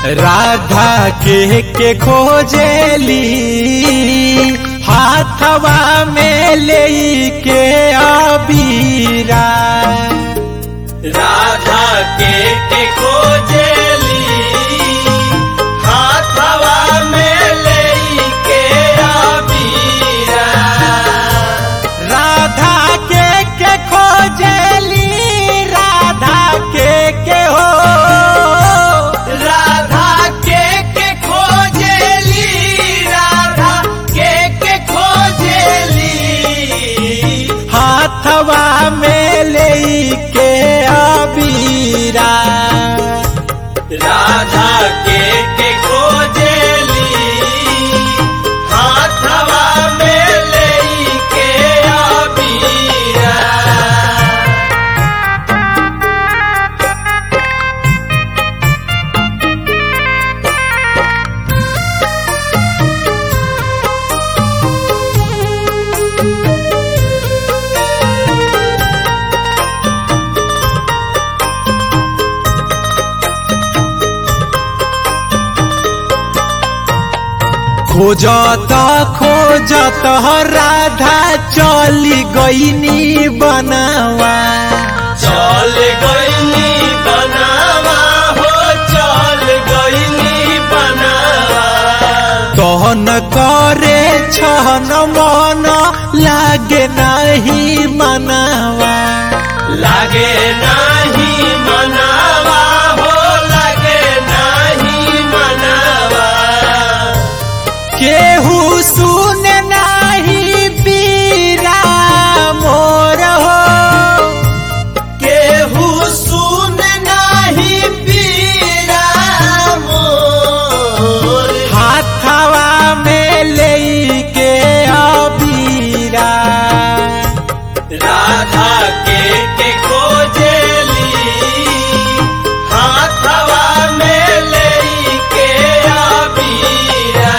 राधा के के खोजेली हाथवा में ले के अबीरा राधा के के खोजेली हाथवा में लेके अबीरा राधा के के खोजेली राधा के के हो राधा के के खोजेली राधा के के खोजेली हाथवा में ले के अबीरा राधा के के खोजेली हाथवा में लेके अबीरा खोजत खोजत राधा चली गईनी बनावा चल गईनी बनावा हो चल गईनी बनावा तहन करे छन मन लागे नहीं मनावा लागे नाही मनावा हो लागे नाही मनावा केहू सुन नहीं पीरा मोर हो केहू सुन नाही पीरा मोर हाथवा में ले के अबीरा राधा के के खोजेली हाथवा में लेके अबीरा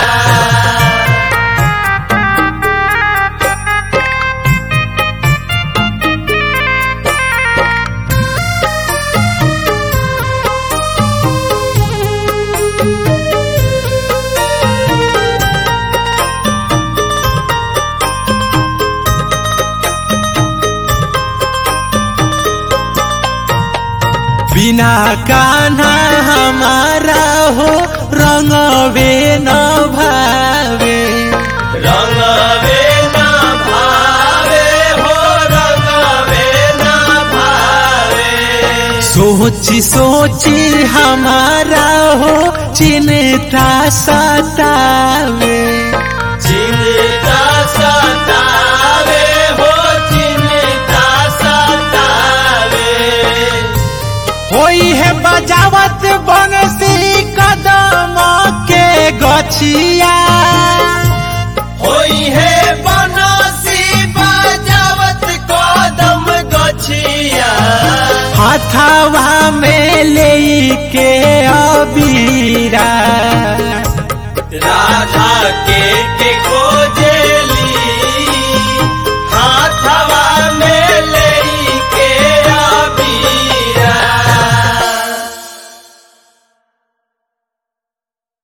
बिना कान्हा हमारा हो रंगवे न भावे रंगवे ना भावे हो रंगवे ना भावे सोची सोची हमारा हो चिन्ता सतावे चिंता सतावे हो चिंता सतावे होई है बजावत बनसी कदम के गछिया होई है बनसी बजावत कदम गछिया हाथवा में ले के अबीरा राधा के